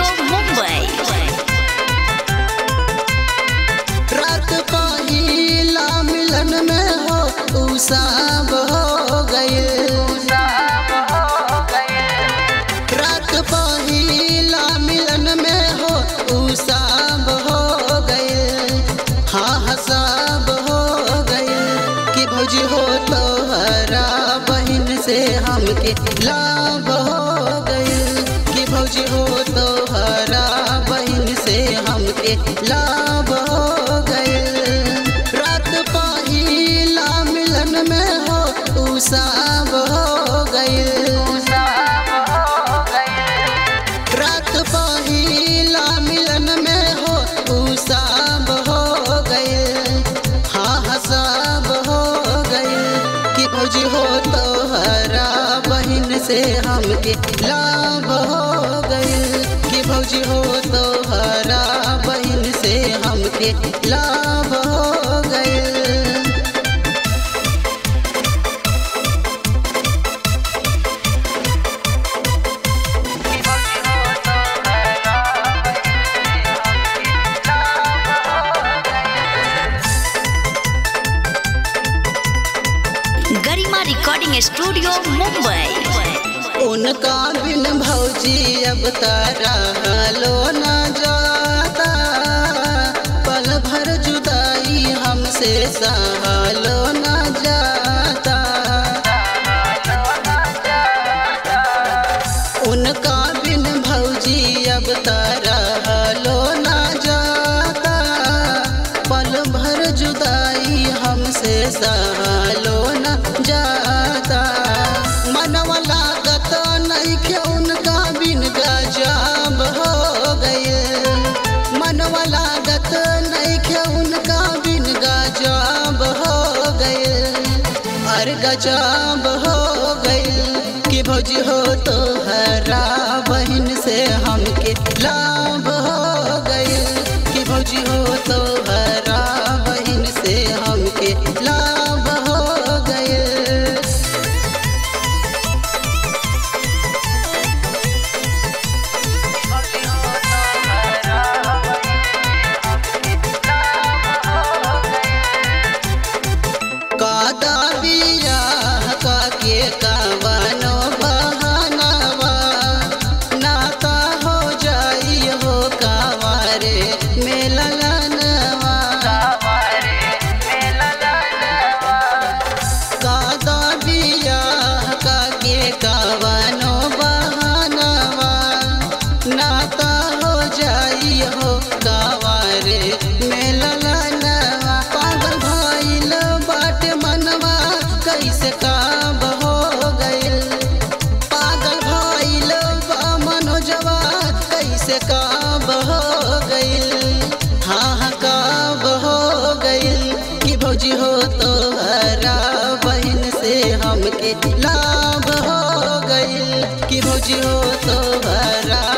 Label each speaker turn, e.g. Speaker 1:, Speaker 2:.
Speaker 1: मुंबई
Speaker 2: रात पहिला मिलन में हो उ सब हो गए रात पहिला मिलन में हो उ सब हो गए हाँ हाँ सब हो गए कि भौजी हो तो हरा बहन से हमके लाभ हो गए कि भौजी हो तो हरा बहन से हमके लाभ हो गए रात पहिला मिलन में हो उ सब हो गए रात पहिला मिलन में हो उ सब हो गए हाँ हाँ सब हो गए कि भौजी हो तो हरा बहन से हमके लाभ हो गए कि भौजी हो तो हरा बहन से हमके लाभ हो गए
Speaker 1: गरिमा रिकॉर्डिंग स्टूडियो मुंबई
Speaker 2: उनका बिन भौजी अब तारा लो न जाता पल भर जुदाई हमसे सहलो न जाता उनका बिन भौजी अब तारा लो न जाता पल भर जुदाई हमसे सहलो न जाता मनवा लागत नहीं के उनका बिन गजब हो गए मनवा लागत नहीं के उनका बिन गजब हो गए और गजब हो गए कि भौजी हो तो हरा बहन से हमके लाभ हो गए कि भौजी हो तो हरा बहन से हमके लाभ हो गए कादा बिया का के कवनो बहानवा नाता हो जाई हो कावारे में ललनवा कादा बिया का के कवनो बहानवा नाता हो जाई हो कावारे में ललनवा पागल भइल बाटे मनवा कैसे काब हो गइल पागल भइल बा मनोजवा कैसे काब हो गइल हाँ हाँ काब हो गइल कि भौजी हो तो हरा बहन से हमके लाभ हो गइल कि भौजी हो तो हरा